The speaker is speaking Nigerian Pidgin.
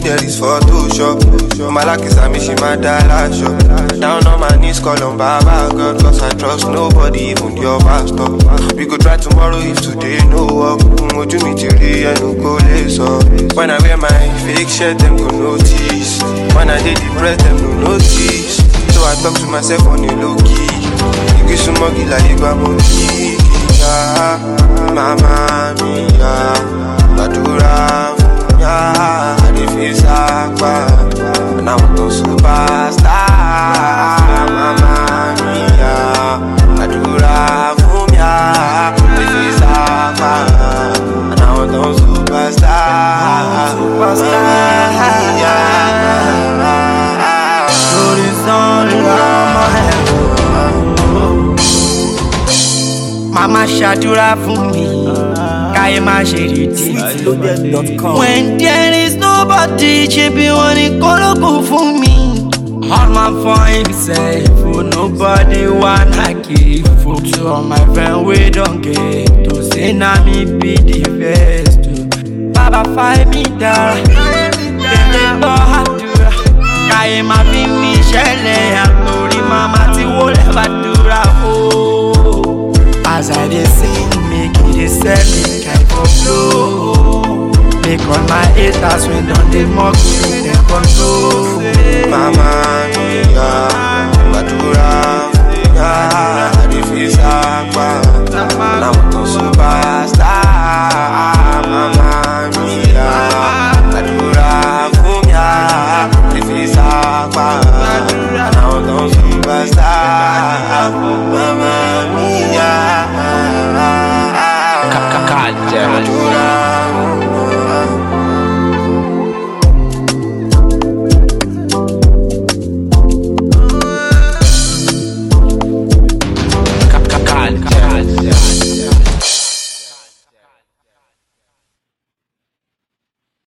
there is Photoshop. Malakisa me, she my dollar shop. Down on my knees, call on Baba God, cause I trust nobody, even your pastor. We go try tomorrow if today no work. Ojú mi ti rí ẹnu kò lè sọ. When I wear my fake shirt, them go notice. When I dey depressed, them no notice. So I talk to myself on a low key. Igi súnmọ́ gìlà ìgbà mo kí kíkà. Màmá mi yá, gbàdúrà fún yá. Àdìfí sápá, and I'm no superstar. Màmá mi yá, gbàdúrà fún yá. Àdìfí sápá, and I'm no superstar. Superstar, yeah. Lórí sanra ọmọ ẹ̀ Màmá ṣàdúrà fún mi, káyé má ṣe retí. When there is nobody, ṣe bí wọ́n ní kólókùn fún mi. All man for himself, oh, nobody wanna give. For to all my friend we don't get to say na me be the best. oh. Baba find me down, tẹ̀lé gbọ́ àdúrà. Káyé má fi mi ṣẹlẹ̀ àtòrí màmá tí wọlé bàdúrà o. As I dey sing, make e dey sell me kind for flow. Make all my haters wey don dey mock me dem control. Mama mia, gbàdúrà fún yá, àdìfí sápá, náà tó superstar. Mama mia, gbàdúrà fún yá, àdìfí sápá, náà tó superstar. Mama mia, gbàdúrà